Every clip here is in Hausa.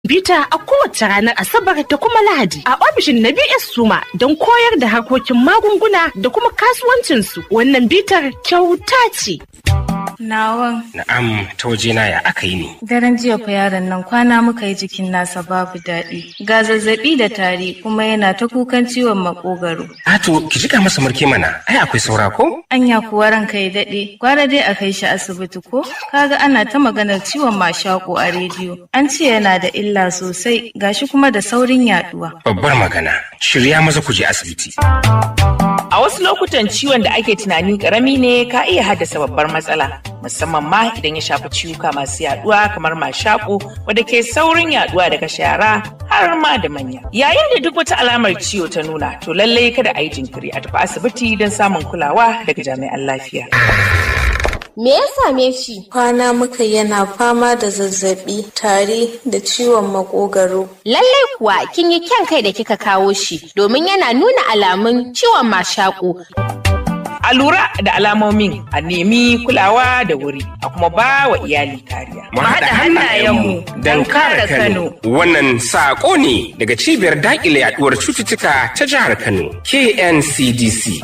bita a kowace ranar Asabar da kuma Lahadi a ofishin na BS Suma don koyar da harkokin magunguna da kuma kasuwancinsu. Wannan bitar kyauta ce. Nawan. Na'am, ta wajena ya aka yi ne. Daren jiya fa yaron nan kwana muka yi jikin nasa babu daɗi. Ga zazzaɓi da tari kuma yana ta kukan ciwon makogaro. Ato, ki jika masa murke mana, ai akwai saura ko? Anya kuwa ranka ya daɗe, gwara dai a kai shi asibiti ko? Kaga ana ta maganar ciwon mashako a rediyo. An ce yana da illa sosai, gashi kuma da saurin yaɗuwa. Babbar magana, shirya maza ku je asibiti. A wasu lokutan ciwon da ake tunani karami ne ka iya haddasa babbar matsala, musamman ma idan ya shafi ciwuka masu yaduwa kamar mashaƙo wadda ke saurin yaduwa daga shara har ma da manya. Yayin da duk wata alamar ciwo ta nuna, to lallai kada a yi jinkiri a tafi asibiti don samun kulawa daga jami'an lafiya. Me ya same shi? Kwana muka yana fama da zazzaɓi, tari da ciwon makogaro. Lallai kuwa kin yi kyan kai da kika kawo shi domin yana nuna alamun ciwon mashaƙo. A lura da alamomin a nemi kulawa da wuri a kuma ba wa iyali kariya. Mu haɗa hannayenmu don kare Kano. Wannan saƙo ne daga cibiyar daƙile yaɗuwar cututtuka ta jihar Kano, KNCDC.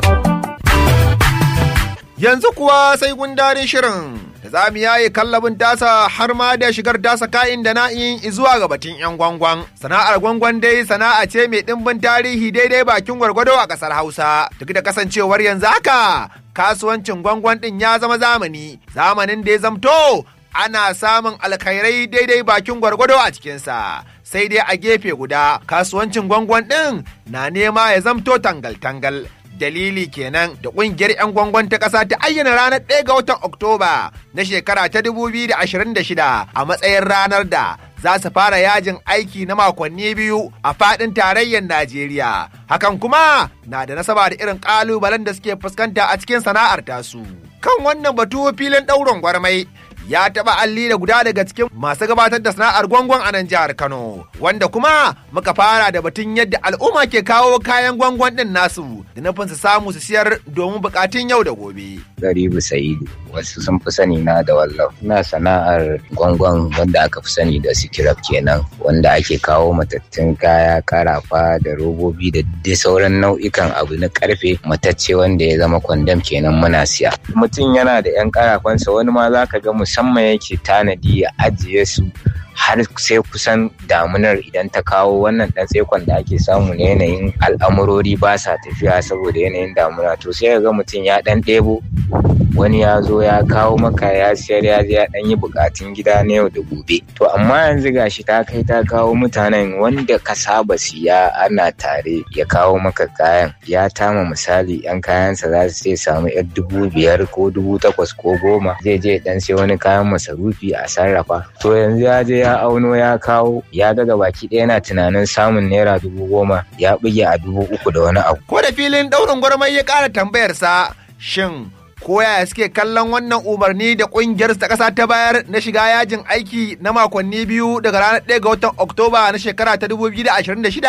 Yanzu kuwa sai gundarin shirin da za mu yaye kallabin tasa har ma da shigar tasa ka'in da na'in zuwa ga batun 'yan gwangwan. Sana'ar gwangwan dai sana'a ce mai ɗimbin tarihi daidai bakin gwargwado a ƙasar Hausa. Duk da kasancewar yanzu haka kasuwancin gwangwan ɗin ya zama zamani, zamanin da ya zamto ana samun alkhairai daidai bakin gwargwado a cikinsa. Sai dai a gefe guda kasuwancin gwangwan ɗin na nema ya zamto tangal-tangal. dalili kenan da kungiyar 'yan gwangwan ta ƙasa ta ayyana ranar 1 ga watan Oktoba na shekara ta 2026 a matsayin ranar da za su fara yajin aiki na makonni biyu a faɗin tarayyar Najeriya. Hakan kuma na da nasaba da irin ƙalubalen da suke fuskanta a cikin sana'ar tasu. Kan wannan batu filin ɗaurin gwarmai ya taɓa alli da guda daga cikin masu gabatar da sana'ar gwangwan a nan jihar Kano, wanda kuma muka fara da batun yadda al'umma ke kawo kayan gwangwan ɗin nasu da nufin su samu su siyar domin bukatun yau da gobe. Garibu Sa'idu, wasu sun fi sani na da wallaf. Ina sana'ar gwangwan wanda aka fi sani da sikiraf kenan, wanda ake kawo matattun kaya, karafa da robobi da dai sauran nau'ikan abu na karfe matacce wanda ya zama kwandam kenan muna siya. Mutum yana da 'yan karafansa wani ma za ka ga musamman yake tanadi ya ajiye su har sai kusan damunar idan ta kawo wannan dan tsaikon da ake samu na yanayin al'amurori ba sa tafiya saboda yanayin damuna to sai ga mutum ya dan ɗebo wani ya zo ya kawo maka ya siyar ya je ya dan yi bukatun gida na yau da gobe to amma yanzu gashi ta kai ta kawo mutanen wanda ka saba siya ana tare ya kawo maka kayan ya tama misali yan kayansa za su sai samu yar dubu biyar ko dubu takwas ko goma zai je dan sai wani kayan masarufi a sarrafa to yanzu ya je ya auno ya kawo ya ga baki ɗaya yana tunanin samun naira dubu goma ya buge a dubu uku da wani abu. Ko da filin ɗaurin gwarmai ya ƙara tambayarsa shin ko yaya suke kallon wannan umarni da ƙungiyar ta ƙasa ta bayar na shiga yajin aiki na makonni biyu daga ranar 1 ga watan Oktoba na shekara ta 2026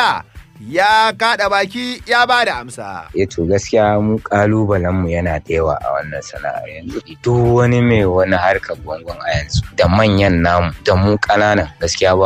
ya kaɗa baki ya ba da amsa. E to gaskiya mu kalubalen mu yana da yawa a wannan sana'ar yanzu. Duk wani mai wani harkar gwangwan a yanzu da manyan namu da mu ƙananan gaskiya ba